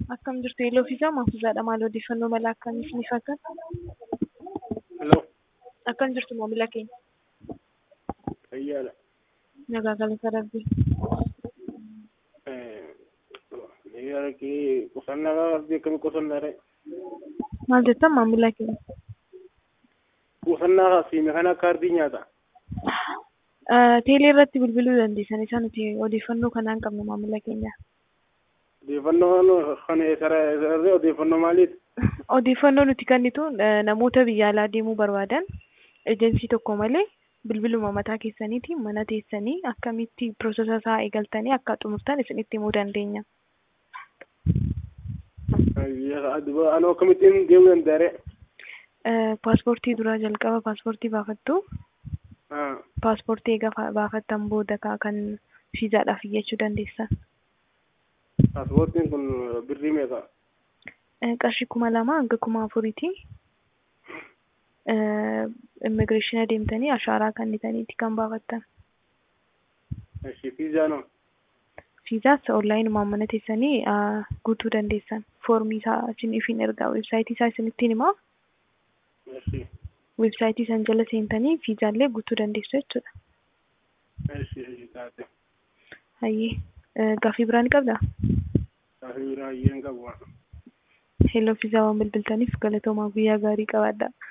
Akkam jirtu Eeloo fi Jaama Hafuuzaadha. Maal odeeffannoo mala akkamiif ni fakkaata? Hello. Akkam jirtu maamila keenya? Fayyaadha. Nagaa galata Rabbii. Fayyaadha kee qusannaa gaafas beekame qusannaa ta'e. Maal jettan maamila keenya? Qusannaa siime kana akka ardii nyaata. Teelee irratti bilbiluu dandeessan isaan nuti odeeffannoo kanaan qabna maamila keenya. Odeeffannoo kana sararee odeeffannoo maaliiti? Odeeffannoo nuti kennitu namoota biyya alaa deemuu barbaadan ejensii tokko malee bilbiluma mataa keessaniitiin mana teessanii akkamitti piroosesa isaa eegaltanii akka xumurtan isinitti himuu dandeenya. Anoo akkamittiin deemuu danda'are? Paaspoortii duraa jalqaba paaspoortii baafattu. Paaspoortii egaa baafattan booda kan fiizaadhaaf iyyachuu dandeessan. Paaspoortiin kun birrii meeqa? Qarshii kuma lama hanga kuma afuriiti. Immigireeshina deemtanii ashaaraa kennitaniiti kan baafattan. Fiizaan Fiizaas onlaayinumaan mana teessanii guutuu dandeessan. Foormii isaa isiniif hin ergaa weebsaayitii isaa isinittiin himaa. Weebsaayitii san jala seentanii fiizaallee guutuu dandeessu jechuudha. Hayyee gaaffii biraa ni qabdaa? Gaaffii biraa hin qabu. Hello fiizaa waan bilbiltaniif galatoomaa guyyaa gaarii qabaadhaa.